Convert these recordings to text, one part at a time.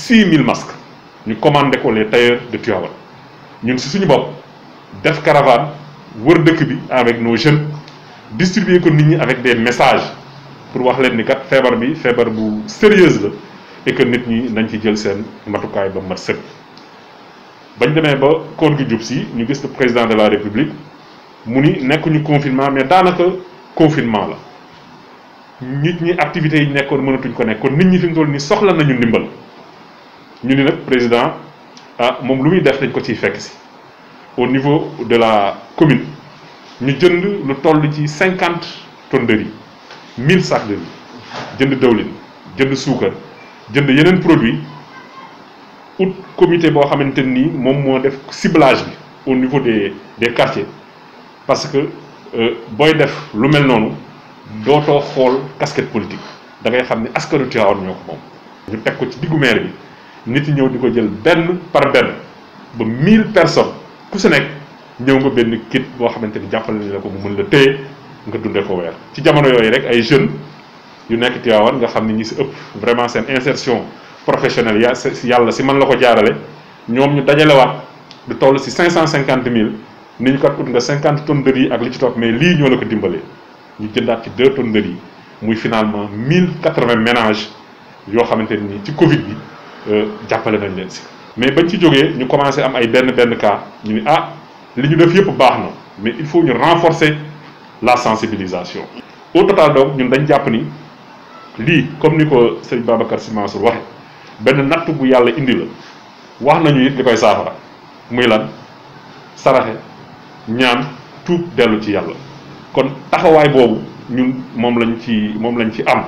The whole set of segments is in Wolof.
6000 masques ñu commandé ko les tailleurs de Tivaouane ñun si suñu bopp def caravane wër dëkk bi avec nos jeunes distribuer ko nit ñi avec des messages pour wax leen ni kat feebar bi feebar bu sérieuse la et que nit ñi nañ ci jël seen matukaay ba mat sëkk bañ demee ba koor gi jub si ñu gis le président de la république mu ni nekkuñu confinement mais daanaka confinement la nit ñi activités yi nekkoon mënatuñ ko nekk kon nit ñi fi mu toll nii soxla nañu ndimbal ñu ni nag président ah moom lu muy def dañ ko ciy fekk si au niveau de la commune ñu jënd lu toll ci cinquante tonnes de riz mille sacs de riz jënd dëwlin jënd suukar jënd yeneen produit ut comité boo xamante nii moom moo def ciblage bi au niveau des des quartiers parce que booy def lu mel noonu dootoo xool casquette politique da ngay xam ne askanu Tivaouane ñoo ko moom. ñu teg ko ci diggu maire bi nit yi ñëw di ko jël benn par benn ba mille personnes ku si nekk ñëw nga benn kit boo xamante ni jàppale nañ la ko mu mën la téye nga dundee ko weer. ci jamono yooyu rek ay jeunes yu nekk Tivaouane nga xam ne ñi si ëpp vraiment seen insertion professionnelle ya si yàlla si man la ko jaarale ñoom ñu dajalewaat du toll si cinq cent cinquante mille ni ñu kat ut nga cinquante tonnes de riz ak li ci topp mais lii ñoo la ko dimbalee. ñu jëndaat ci deux tonnes de riz muy finalement mille quatre-vingts ménages yoo xamante ni ci Covid bi jàppale nañ leen si. mais bañ ci jógee ñu commencé am ay benn benn cas ñu ni ah li ñu def yëpp baax na mais il faut ñu renforcer la sensibilisation. au total donc ñun dañ jàpp ni lii comme ni ko sëñ Babacar Sy Mansour waxe benn natt bu yàlla indi la wax nañu it li koy saafara muy lan saraxe ñaan tuub dellu ci yàlla. kon taxawaay boobu ñun moom lañ ci moom lañ ci am.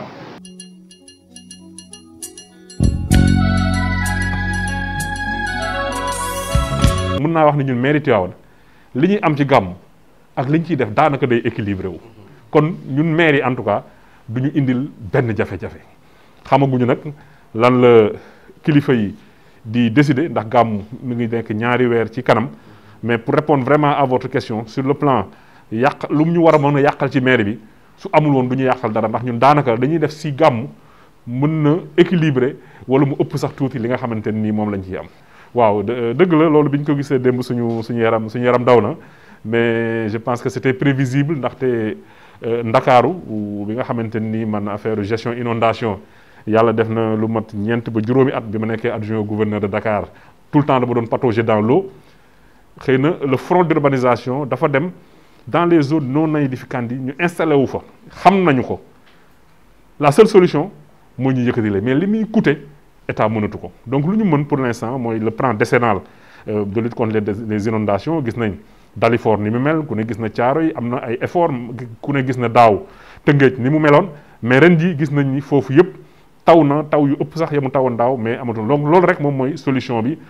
mun naa wax ni ñun mairie Tivaouane li ñuy am ci gàmm ak li ñu ciy def daanaka day équilibré wu. kon ñun maire yi en tout cas du ñu indil benn jafe-jafe xamaguñu nag lan la kilifa yi di décider ndax gàmm mi ngi nekk ñaari weer ci kanam mais pour répondre vraiment à votre question sur le plan. yàq lu mu ñu war a mën a yàqal ci maire bi su amul woon du ñu yàqal dara ndax ñun daanaka dañuy def si gàmm mën na équilibré wala mu ëpp sax tuuti li nga xamante nii moom lañ ciy am. waaw dëgg la loolu bi ñu ko gisee démb suñu suñu yaram suñu yaram daw na mais je pense que c'était prévisible ndaxte ndakaaru bi nga xamante nii man affaire gestion inondation yàlla def na lu mat ñeent ba juróomi at bi ma nekkee adjoint gouverneur de Dakar tout le temps dama doon patauger dans l'eau xëy na le front d'urbanisation dafa dem. dans les zones non aedificantes yi ñu installé wu fa xam nañu ko la seule solution mooy ñu yëkkati la mais li muy coûter état mënatu ko donc lu ñu mën pour l'instant mooy le plan décennal de lutte contre les inondations gis nañ Dalifort ni mu mel ku ne gis na caaro yi am na ay effort ku ne gis na daaw Tëngéej ni mu meloon mais ren jii gis nañ ni foofu yëpp taw na taw yu ëpp sax ya mu tawoon daaw mais amatul donc loolu rek moom mooy solution bi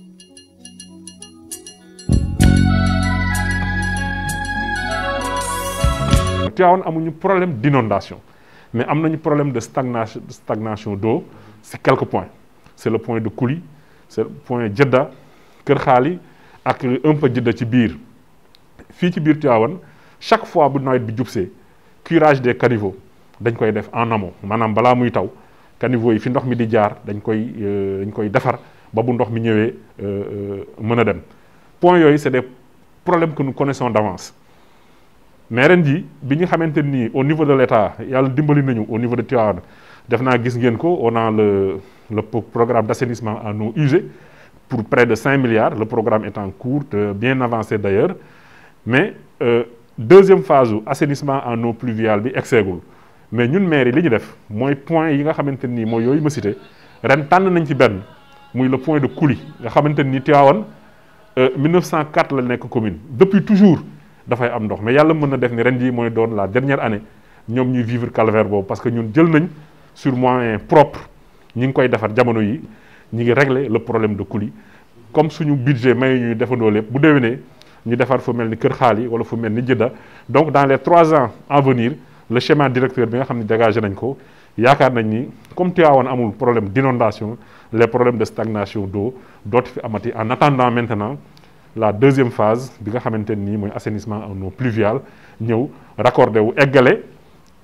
Tivaouane amuñu problème d'inondation mais am nañu problème de stagnation stagnation d'eau c'est quelques points c'est le point de Kouly c'est le point Djeddah Kër Xaali ak un peu Djeddah ci biir fii ci biir Tivaouane chaque fois bu nawet bi jubsee curage des caniveaux dañ koy def en amont maanaam balaa muy taw caniveaux yi fi ndox mi di jaar dañ koy dañ koy defar ba bu ndox mi ñëwee mën a dem points yooyu c'est des problèmes que nous connaissons d'avance mais ren ji bi ñu xamante ni au niveau de l'État yàlla dimbali nañu au niveau de Tivaouane def naa gis ngeen ko on a le le programme d'assainissement en eau usée pour près de cinq milliards le programme est en cours bien avancé d'ailleurs mais euh, deuxième phase u assainissement en eau pluviale bi egseegul mais ñun maire yi li ñu def mooy point yi nga xamante nii mooy yooyu ma cité ren tànn nañ ci benn muy le point de Kouly nga xamante ni Tivaouane 1904 la nekk commune depuis toujours dafay am ndox mais yàlla mën na def ni ren jii mooy doon la dernière année ñoom ñuy vivre calvaire boobu parce que ñun jël nañ sur moyen propre ñi ngi koy defar jamono yi ñi ngi régler le problème de Kouly comme suñu budget may ñuy defandoo lépp bu déwénee ñu defar fu mel ni Kër Xaali wala fu mel ni Djeddah donc dans les trois ans à venir le schéma directeur bi nga xam ne dégagé nañ ko yaakaar nañ ni comme Tivaouane amul problème d'inondation les problèmes de stagnation d'eau dootu fi amati en attendant maintenant la deuxième phase bi nga xamante nii mooy assainissement en eau pluviale ñëw raccordé wu eggale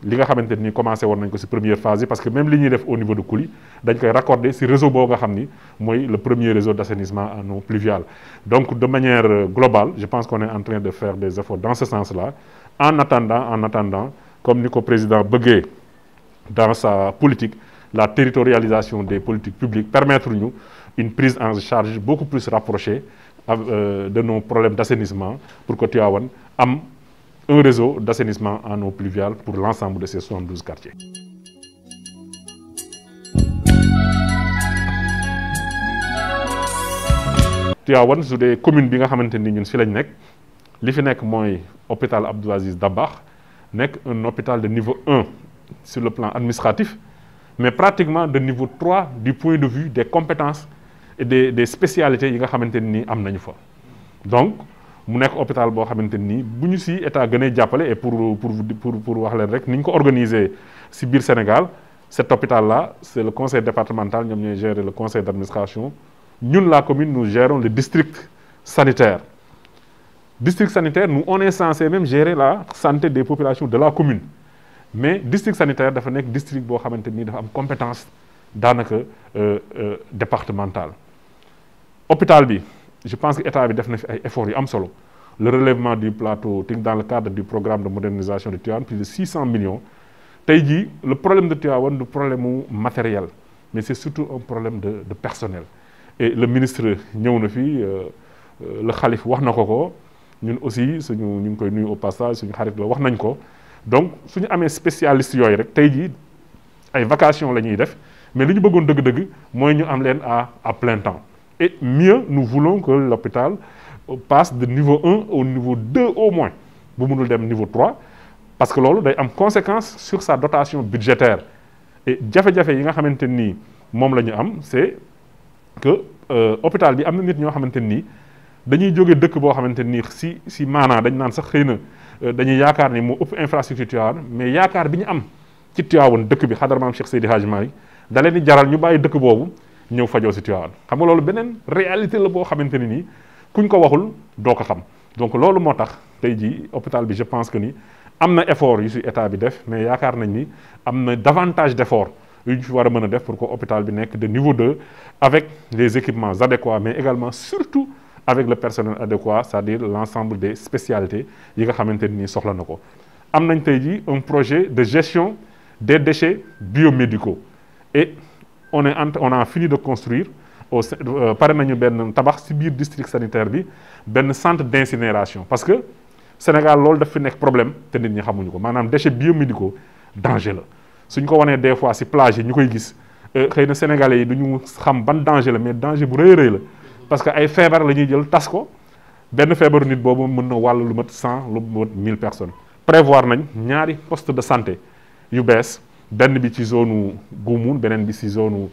li nga xamante ni commencé woon nañ ko ci première phase yi parce que même li ñuy def au niveau de Kouly dañ koy raccorder ci réseau boobu nga xam ni mooy le premier réseau d'assainissement en eau pluviale donc de manière globale je pense qu'on est en train de faire des efforts dans ce sens-là en attendant en attendant comme ni ko président bëggee dans sa politique la territorialisation des politiques publiques permettre ñu une prise en charge beaucoup plus rapprochée de nos problèmes d'assainissement pour que Tivaouane am un réseau d'assainissement en eau pluviale pour l'ensemble de ces 72 quartiers. Tivaouane su dee commune bi nga xamante ni ñun fi lañ nekk li fi nekk mooy hôpital Abdou Aziz Dabakh nekk un hôpital de niveau 1 sur le plan administratif mais pratiquement de niveau 3 du point de vue des compétences et des des spécialités yi nga xamante ni am nañu fa donc. mu nekk hôpital boo xamante ni bu ñu ci état gënee jàppale et pour pour pour pour wax leen rek ni ñu ko organiser ci biir Sénégal cet hôpital là c'est le conseil départemental ñoom ñooy gérer le conseil d'administration ñun la commune nous gérons le district sanitaire district sanitaire nous on est censé même gérer la santé des populations de la commune mais district sanitaire dafa nekk district boo xamante ni dafa am compétence daanaka départementale hôpital bi je pense que état bi def na fi ay efforts yu am solo le relèvement du plateau technique dans le cadre du programme de modernisation de Tivaouane plus de 600 millions tey jii le problème de Tivaouane du problème mu matériel mais c'est surtout un problème de de personnel et le ministre ñëw na fi le xalif wax na ko ko ñun aussi suñu ñu ngi koy nuyu au passage suñu xarit la wax nañ ko donc suñu amee spécialiste yooyu rek tey jii ay vacations la ñuy def mais li ñu bëggoon dëgg-dëgg mooy ñu am leen à à plein temps et mieux nous voulons que l'hôpital passe de niveau 1 au niveau 2 au moins bu mënul dem niveau 3 parce que loolu day am conséquence sur sa dotation budgétaire et jafe-jafe yi nga xamante nii moom la ñu am c'est que hôpital bi am na nit ñoo xamante nii dañuy jóge dëkk boo xamante nii si si maanaa dañ naan sax xëy na dañuy yaakaar ni moo ëpp infrastructure Tivaouane mais yaakaar bi ñu am ci Tivaouane dëkk bi xadar maam Cheikh Seydi Hadji Malick da leen di jaral ñu bàyyi dëkk boobu ñëw fajoo si Tivaouane xam nga loolu beneen réalité la boo xamante ne nii kuñ ko waxul doo ko xam donc loolu moo tax tey jii hôpital bi je pense que ni am na effort yu si état bi def mais yaakaar nañ ni am na davantage d'effort yu ñu fi war a mën a def pour que hôpital bi nekk de niveau 2 avec les équipements adéquats mais également surtout avec le personnel adéquat c'est-à-dire l'ensemble des spécialités yi nga xamante ni soxla na ko am nañ tey jii un projet de gestion des déchets biomédicaux et on est en on a fini de construire au pare nañu benn tabax ci biir district sanitaire bi benn centre d'incinération parce que Sénégal loolu daf fi nekk problème te nit ñi xamuñu ko maanaam déchets biomédicaux danger la suñ ko wanee des fois ci plage yi ñu koy gis xëy na sénégalais yi du ñu xam ban danger la mais danger bu rëy rëy la parce que ay feebar la ñuy jël tas ko benn feebaru nit boobu mën na wàll lu mat cent lu mat mille personnes prévoir nañ ñaari poste de santé yu bees benn bi ci zone Goumoun beneen bi ci zone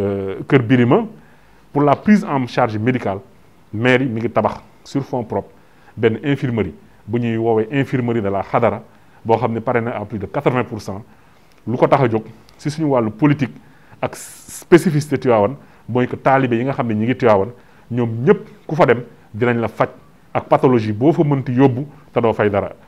Kër Birima pour la prise en charge médicale maire yi mi ngi tabax sur fonds propres benn infirmerie bu ñuy woowee infirmerie de la Xadara boo xam ne pare na à plus de quatre-vingts pour cent lu ko tax a jóg ci suñu wàllu politique ak spécificité Tivaouane mooy que taalibe yi nga xam ne ñi ngi Tivaouane ñoom ñëpp ku fa dem dinañ la faj ak pathologie boo fa mënti yóbbu te doo fay dara.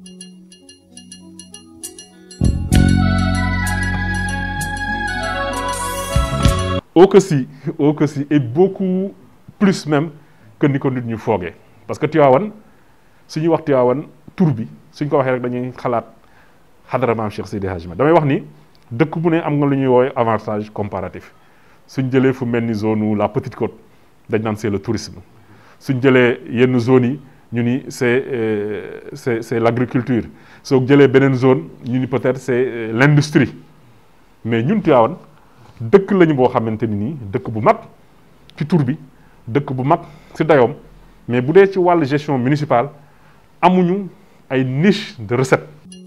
au que si au que si et beaucoup plus même que ni ko nit ñu foogee parce que Tivaouane suñuy wax Tivaouane tur bi suñ ko waxee rek dañuy xalaat xadara maam Cheikh Seydi Hadji damay wax ni dëkk bu ne am nga lu ñuy woowee avantage comparatif suñ jëlee fu mel ni zone la Petite Côte dañ naan c'est le tourisme suñ jëlee yenn zones yi ñu ni c'est c'est c'est l'agriculture soo jëlee beneen zone ñu ni peut-être c'est l'industrie mais ñun Tivaouane dëkk lañu boo xamante ni nii dëkk bu mag ci tur bi dëkk bu mag ci dayoom mais bu dee ci wàllu gestion municipale amuñu ay niche de recette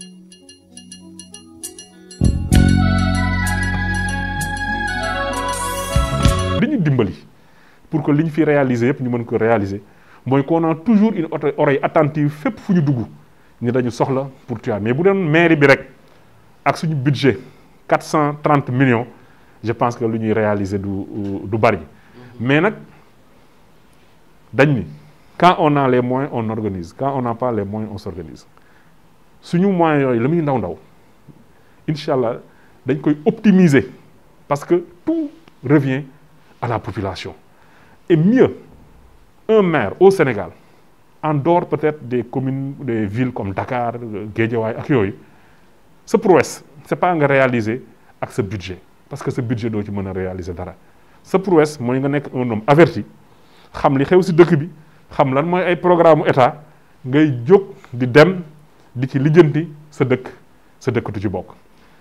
li ñu dimbali pour que li ñu fi réaliser yëpp ñu mën ko réaliser mooy qu'on a toujours une oreille attentive fépp fu ñu dugg ni dañu soxla pour Tivaouane mais bu doon mairie bi rek ak suñu budget quatre cent trente millions je pense que lu ñuy réaliser du du bari mais nag dañ ni quand on a les moyens on organise quand on n'a pas les moyens on s'organise suñu moyens yooyu la muy ndaw ndaw incha allah dañ koy optimiser parce que tout revient à la population et mieux un maire au Sénégal en dehors peut-être des communes des villes comme Dakar Guédiawaye ak yooyu sa prouesse c'est pas nga réaliser ak sa budget parce que sa budget doo ci mën a réaliser dara sa prouesse mooy nga nekk un homme averti xam li xew ci dëkk bi xam lan mooy ay programme état ngay jóg di dem di ci lijjanti sa dëkk sa dëkk du ci bokk.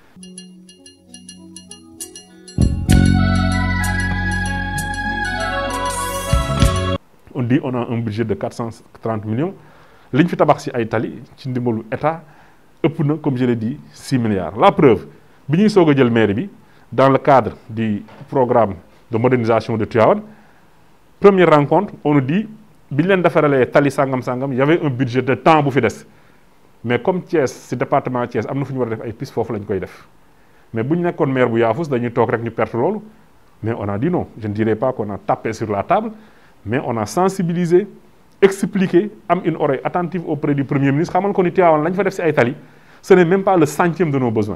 on dit on a un budget de 430 millions li ñu fi tabax ci ay tali ci ndimbalu état ëpp na comme je l'ai dit 6 milliards la preuve bi ñuy soog a jël mairie bi dans le cadre du programme de modernisation de Tivaouane première rencontre on nous dit bi ñu leen defaralee tali sangam sangam y avait un budget de temps bu fi des mais comme Thiès ci département Thiès am na fu ñu war a def ay piste foofu la ñu koy def mais bu ñu nekkoon maire bu yaafus dañuy toog rek ñu perte loolu mais on a dit non je ne dirais pas qu'on a tapé sur la table mais on a sensibilisé expliqué am une oreille attentive auprès du premier ministre xamal ko ni Tivaouane la ñu fa def ci ay tali ce n'est même pas le centième de nos besoins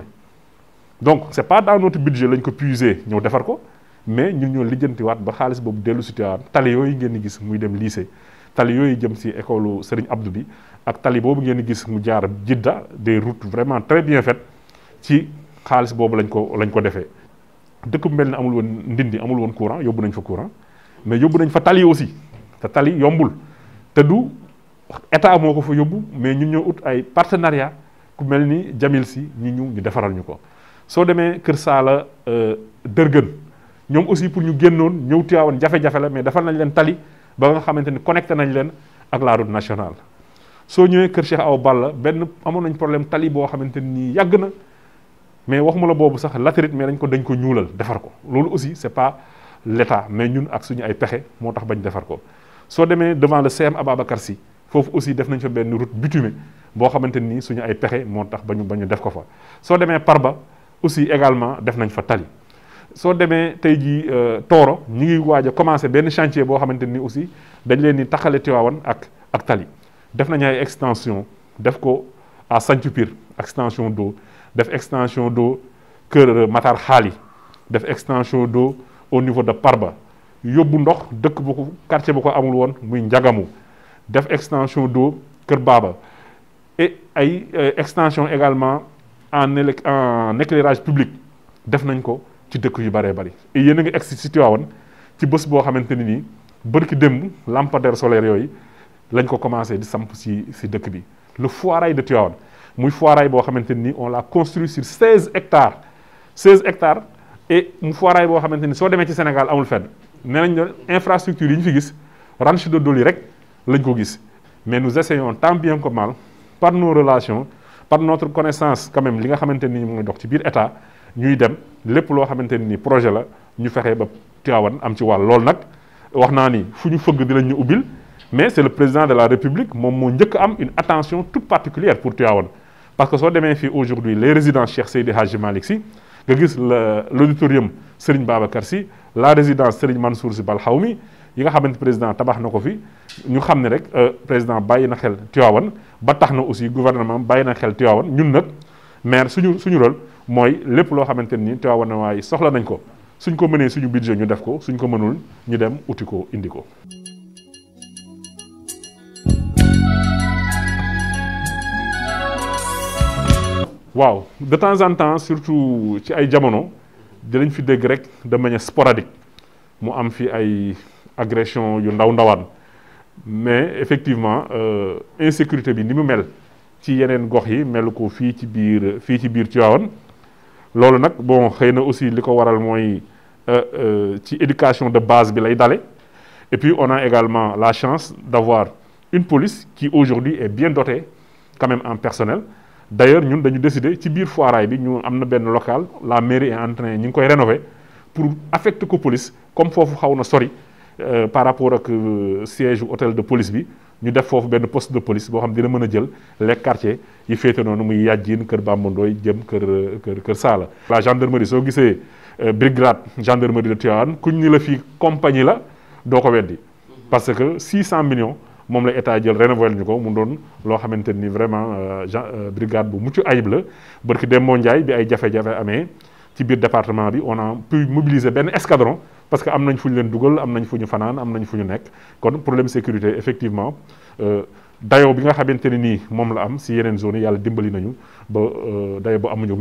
donc c'est pas dans notre budget lañ ko puiser ñëw defar ko mais ñun ñoo lijjantiwaat ba xaalis boobu dellu ci Tivaouane tali yooyu ngeen di gis muy dem lycée tali yooyu jëm ci école Serigne Abdou bi ak tali boobu ngeen di gis mu jaar Jidda des routes vraiment très bien faites ci xaalis boobu lañ ko lañ ko defee dëkk bu mel ne amul woon ndindi amul woon courant yóbbu nañ fa courant mais yóbbu nañ fa tali aussi te tali yombul te du état moo ko fa yóbbu mais ñun ñoo ut ay partenariat ku mel ni Jamil si ñi ñu ñu defaral ñu ko soo demee Kër Saala Dërgën ñoom aussi pour ñu génnoon ñëw Tivaouane jafe-jafe la mais defal nañ leen tali ba nga xamante ni connecté nañ leen ak la route nationale soo ñëwee Kër Cheikh Awa Balla benn amoon nañ problème tali boo xamante ni yàgg na mais waxuma la boobu sax latérite mais dañ ko dañ ko ñuulal defar ko loolu aussi c'est pas l'État mais ñun ak suñu ay pexe moo tax bañ defar ko soo demee devant le CM Ababacar Sy foofu aussi def nañ fa benn route bitumée boo xamante ni suñu ay pexe moo tax ba ñu ba ñu def ko fa soo demee Parba aussi également def nañ fa tali soo demee tey jii Tooro ñi ngi waaj a commencé benn chantier boo xamante ni aussi dañ leen di taxale Tivaouane ak ak tali def nañ ay extension def ko à Santhiou Pire extension d'eau def extension d'eau Kër Matar Xaali def extension d'eau au niveau de Parba yóbbu ndox dëkk bu ko quartier bu ko amul woon muy Njagamu def extension d'eau Kër Baba et ay extension également en élec en éclairage public def nañ ko ci dëkk yu bëree bëri et yéen a ngi egsi si Tivaouane ci bés boo xamante ni nii bërki démb lampadaire solaire yooyu lañ ko commencé di samp si si dëkk bi le foirail de Tivaouane muy foirail boo xamante ni on l'a construit sur 16 hectares 16 hectares et mu foirail boo xamante ni soo demee ci Sénégal amul fenn nee nañ ne infrastructure yi ñu fi gis ranch de Doli rek lañ ko gis mais nous essayons tant bien que mal par nos relations par notre connaissance quand même li nga xamante ni mooy dox ci biir état ñuy dem lépp loo xamante ni projet la ñu fexe ba Tivaouane am ci wàll loolu nag wax naa ni fu ñu fëgg dinañ ñu ubbil mais c'est le président de la République moom moo njëkk am une attention toute particulière pour Tivaouane parce que soo demee fii aujourd'hui les résidences Cheikh Seydi Hadji Malick Sy nga gis l'auditorium Serigne Babacar Sy la résidence Serigne Mansour Sy Balxawmi yi nga xamante président tabax na ko fi ñu xam ne rek président bàyyi na xel Tivaouane ba tax na aussi gouvernement bàyyi na xel Tivaouane ñun nag maire suñu suñu rôle mooy lépp loo xamante ni Tivaouane waaye soxla nañ ko suñ ko mënee suñu budget ñu def ko suñ ko mënul ñu dem uti ko indi ko. waaw de temps en temps surtout ci ay jamono dinañ fi dégg rek de manière sporadique mu am fi ay agression yu ndaw ndawaan mais effectivement insécurité bi ni mu mel ci yeneen gox yi melu ko fii ci biir fii ci biir Tivaouane loolu nag bon xëy na aussi li ko waral mooy ci éducation de base bi lay dale et puis on a également la chance d'avoir une police qui aujourd'hui est bien dotée quand même en personnel d'ailleurs ñun dañu décider ci biir foiraay bi ñu am na benn local la mairie est en train ñu ngi koy rénover pour affecter ko police comme foofu xaw na sori par rapport ak siège hôtel de police bi ñu def foofu benn poste de police boo xam dina mën a jël les quartiers yi féete noonu muy Yadjine kër Bambandooy jëm kër kër kër Saala. la gendarmerie soo gisee brigade gendarmerie de Tivaouane kuñ ni la fii compagnie la doo ko weddi parce que 600 millions moom la état jël rénové ñu ko mu doon loo xamante ni vraiment gen brigade bu mucc ayib la barki dem moo Ndiaye bi ay jafe-jafe amee ci biir département bi on a pu mobiliser benn escadron parce que am nañ fu ñu leen dugal am nañ fu ñu fanaan am nañ fu ñu nekk kon problème sécurité effectivement dayoo bi nga xamante ne nii moom la am si yeneen zones yi yàlla dimbali nañu ba dayoo ba amuñu.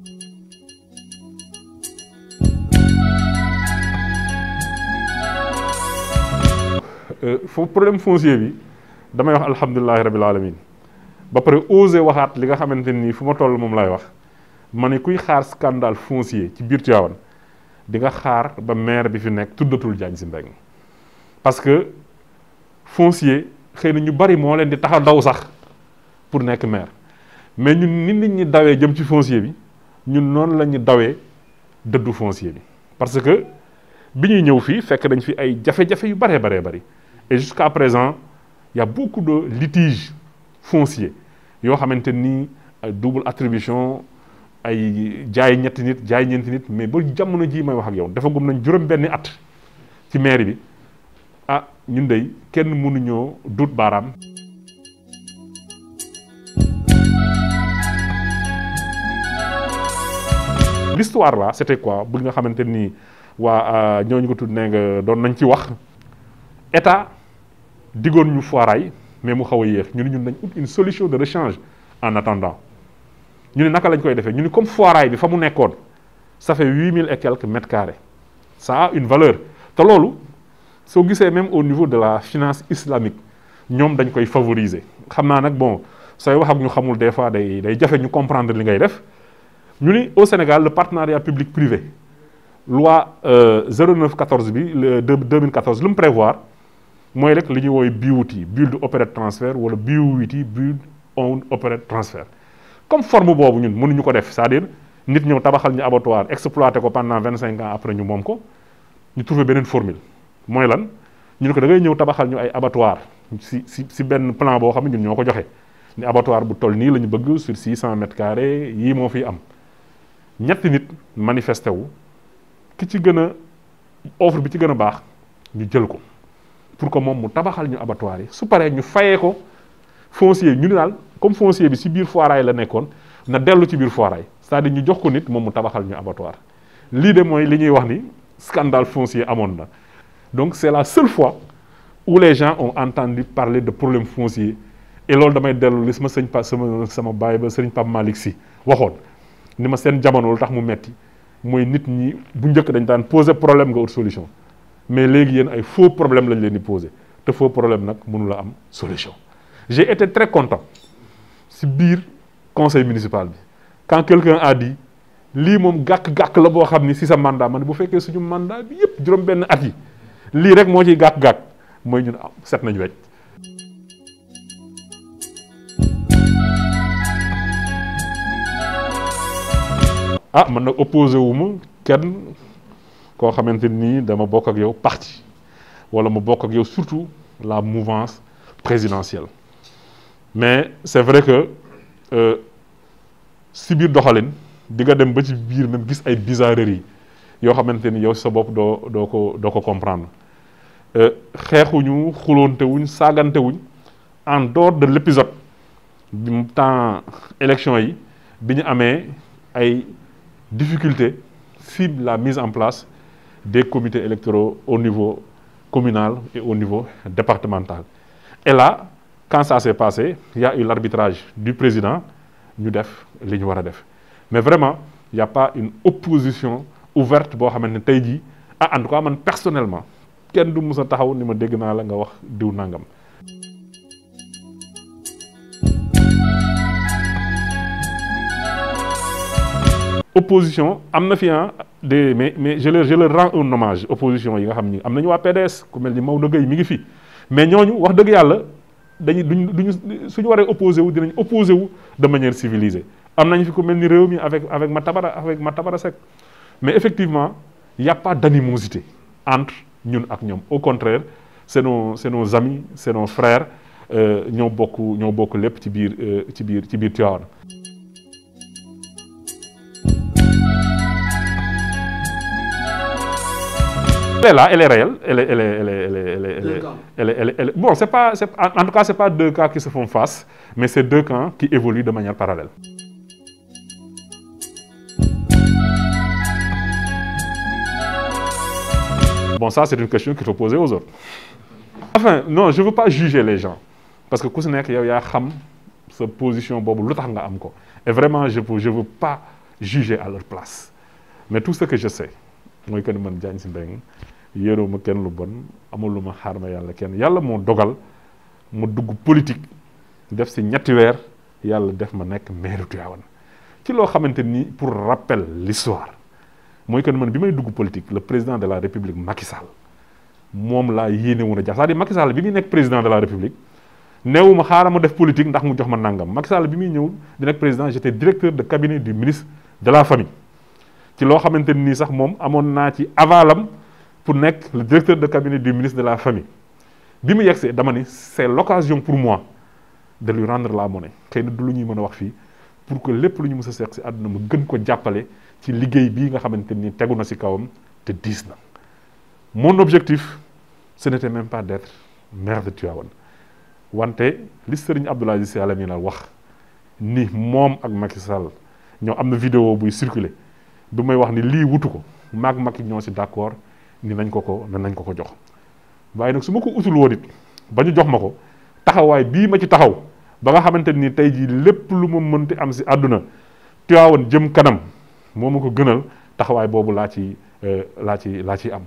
foofu problème foncier bi damay wax alhamdulilahi rabil alamin ba pare osé waxaat li nga xamante nii fu ma toll moom laay wax ma ne kuy xaar scandale foncier ci biir Tivaouane di nga xaar ba maire bi fi nekk tuddatul Diagne Sy Mbengue parce que foncier xëy na ñu bari moo leen di tax a daw sax pour nekk maire mais ñun nit nit ñi dawee jëm ci foncier bi ñun noonu la ñu dawee dëddu foncier bi parce que bi ñuy ñëw fii fekk dañ fi ay jafe-jafe yu baree baree bari et jusqu'à présent il y a beaucoup de litiges fonciers yoo xamante ni double attribution ay jaay ñetti nit jaay ñeenti nit mais ba jamono jii may wax ak yow dafa gum nañ juróom benni at ci mairie bi ah ñun dey kenn mënuñoo duut baaraam l'histoire là c'était quoi bu nga xamante ni waa ñooñu ko tudd nee nga doon nañ ci wax état diggoon ñu foiraay mais mu xaw a yéex ñu ne ñun nañ ut une solution de rechange en attendant ñu ne naka lañ koy defee ñu ne comme foiraay bi fa mu nekkoon ça fait huit mille et quelques mètres carrés ça a une valeur te loolu soo gisee même au niveau de la finance islamique ñoom dañ koy favoriser xam naa nag bon sooy wax ak ñu xamul des fois day day jafe ñu comprendre li ngay def ñu ni au Sénégal le partenariat public privé loi 0914 bi le 2014 lu mu prévoir mooy rek li ñuy woowee BOT build operate transfer wala BOT build own operate transfer comme forme boobu ñun mënuñu ko def c'est-à-dire nit ñëw tabaxal ñu abattoir exploité ko pendant vingt cinq ans après ñu moom ko ñu trouvé beneen formule mooy lan ñu ne ko da ngay ñëw tabaxal ñu ay abattoir si si si benn plan boo xam ne ñun ñoo ko joxe ni abattoir bu toll nii la ñu bëgg sur six cent mètres carrés yii moo fiy am ñetti nit manifesté wu ki ci gën a offre bi ci gën a baax ñu jël ko pour que moom mu tabaxal ñu abattoir yi su paree ñu fayee ko foncier ñu ni daal comme foncier bi si biir foiraay la nekkoon na dellu ci biir foiraay c'est-à-dire ñu jox ko nit moom mu tabaxal ñu abattoir lii de mooy li ñuy wax ni scandale foncier amoon na donc c'est la seule fois où les gens ont entendu parler de problème foncier et loolu damay dellu li sama sëñ pa sama sama baay ba sëriñ Pape Malick Sy waxoon ni ma seen jamono lu tax mu metti mooy nit ñi bu njëkk dañ daan poser problème nga ut solution mais léegi yéen ay faux problème lañ leen di poser te faux problème nag mënu la am solution j'ai été très content si biir conseil municipal bi quand quelqu'un a dit lii moom gàkk-gàkk la boo xam ni si sa mandat ma ne bu fekkee suñu mandat bi yépp juróom benn at yi lii rek moo ciy gàkk-gàkk mooy ñun am set nañu wecc ah man nag opposé wu ma kenn koo xamante nii dama bokk ak yow parti wala ma bokk ak yow surtout la mouvance présidentielle mais c'est vrai que si biir doxalin di nga dem ba ci biir même gis ay bizarreries yoo xamante ni yow sa bopp doo doo ko doo ko comprendre xeexuñu xuloonte wuñ saagante wuñ en dehors de l'épisode bi mu temps élection yi bi ñu amee ay difficultés si la mise en place des comités électoraux au niveau communal et au niveau départemental et là quand ça s'est passé il y a eu l'arbitrage du président ñu def li ñu war a def mais vraiment il y a pas une opposition ouverte boo xamante ne tey jii ah en tout cas man personnellement kenn du mus a taxaw ni ma dégg naa la nga wax diw nangam. opposition am na fi des mais mais je leur je leur rends un hommage opposition yi nga xam ni am nañu waa PDS ku mel ni Maodo Gueye mi ngi fi mais ñooñu wax dëgg yàlla dañuy duñ duñu suñu waree opposé wu dinañ opposé wu de manière civilisée am nañu fi ku mel ni réew mi avec avec Matabara avec Matabara Seck mais effectivement il y a pas d'animosité entre ñun ak ñoom au contraire c'est nos c'est nos amis c'est nos frères ñoo bokk ñoo bokk lépp ci biir ci biir ci biir Tivaouane Elle est là, elle est réelle, elle est, elle est, elle est, elle est, elle est, elle est- elle est- elle est- elle est- bon, c'est pas, c'est- en en tout cas, c'est pas deux cas qui se font face, mais c'est deux camps qui évoluent de manière parallèle. Bon, ça, c'est une question qu'il faut poser aux autres. Enfin, non, je veux pas juger les gens. Parce que ku si nekk yow yaa xam sa position boobu lu tax nga am ko. Et vraiment, je veux, je veux pas juger à leur place. Mais tout ce que je sais, mooy que ni man Diagne Sy Mbengue yéeroo ma kenn lu bon amul lu ma xaar ma yàlla kenn yàlla moo dogal mu dugg politique def si ñetti weer yàlla def ma nekk maire Tivaouane ci loo xamante ni pour rappel l'histoire mooy que ni man bi may dugg politique le président de la république Macky Sall moom laa yéene woon a jax c'est-à-dire Macky Sall bi muy nekk président de la république neewuma xaaral ma def politique ndax mu jox ma nangam Macky Sall bi muy ñëw di nekk président j'étais directeur de cabinet du ministre de la famille ci loo xamante ni sax moom amoon naa ci avalam pour nekk le directeur de cabinet du ministre de la famille bi mu yegsee dama ni c'est l'occasion pour moi de lui rendre la monnaie xëy na du lu ñuy mën a wax fii pour que lépp lu ñu mës a seq si àdduna ma gën ko jàppale ci liggéey bii nga xamante ni tegu na si kawam te diis na mon objectif ce n'était même pas d'être maire de Tivaouane wante li Serigne Abdoul Aziz Sy Al Amine wax ni moom ak Macky Sall ñoo am na vidéo buy circuler bi may wax ni lii wutu ko maag Macky ñoo si d'accord ni nañ ko ko ne nañ ko ko jox waaye nag su ma ko utul woon it ba ñu jox ma ko taxawaay bii ma ci taxaw ba nga xamante ni tey jii lépp lu ma mënti am si àdduna Tivaouane jëm kanam moo ma ko gënal taxawaay boobu laa ci laa ci laa ciy am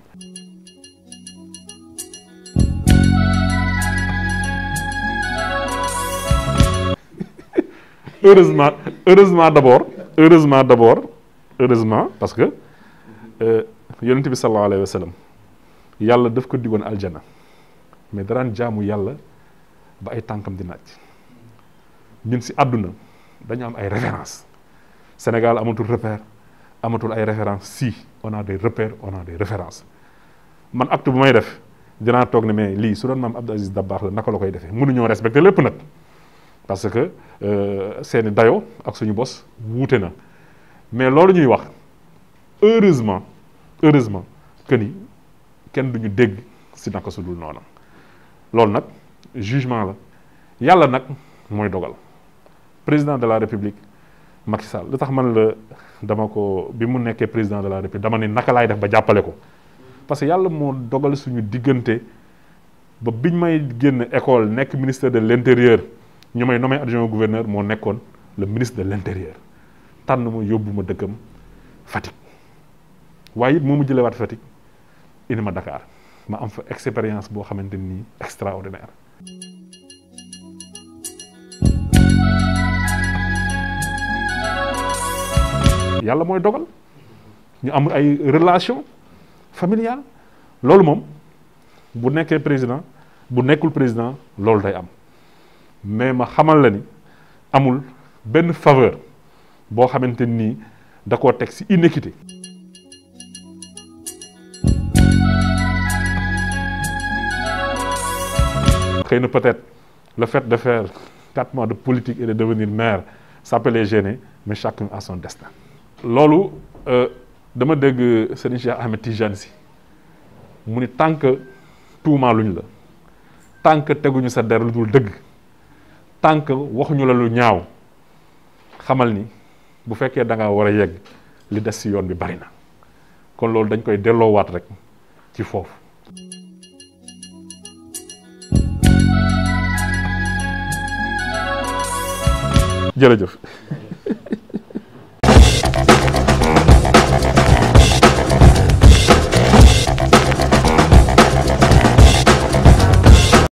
heureusement heureusement d'abord heureusement d'abord heureusement parce que yonent bi sallallahu alayhi wa sallam yàlla daf ko digoon aljana mais daraan jaamu yàlla ba ay tànkam di naaj ñun si àdduna dañu am ay références Sénégal amatul repère amatul ay références si on a des repères on a des références man acte bu may def dinaa toog ne mais lii su doon maam Abdou Aziz Dabakh la naka la koy defee mënuñoo respecter lépp nag parce que seeni dayo ak suñu bos wuute na mais loolu ñuy wax heureusement heureusement que ni kenn duñu dégg si naka su dul noonu loolu nag jugement la yàlla nag mooy dogal président de la république Macky Sall lu tax man la dama ko bi mu nekkee président de la république dama ne naka laay def ba jàppale ko parce que yàlla moo dogal suñu diggante ba biñ may génn école nekk ministère de l'intérieur ñu may nommé adjoint au gouverneur moo nekkoon le ministre de l'intérieur tànn ma yóbbu ma dëkkam Fatick waaye it moo ma jëlewaat Fatick indi ma Dakar ma am fa expérience boo xamante ni extraordinaire yàlla mooy dogal ñu am ay relation familiale loolu moom bu nekkee président bu nekkul président loolu day am mais ma xamal la ni amul benn faveur boo xamante nii da koo teg ci inéquité xëy na peut-être le fait de faire quatre mois de politique et de devenir maire ça peut les gêner mais chacun a son destin loolu dama dégg Serigne Cheikh Ahmed Tijane Sy mu ni tant que tuumaaluñ la tant que teguñu sa der lu dul dëgg tant que waxuñu la lu ñaaw xamal ni bu fekkee da ngaa war a yegg li des ci yoon bi bari na kon loolu dañ koy delloowaat rek ci foofu jërëjëf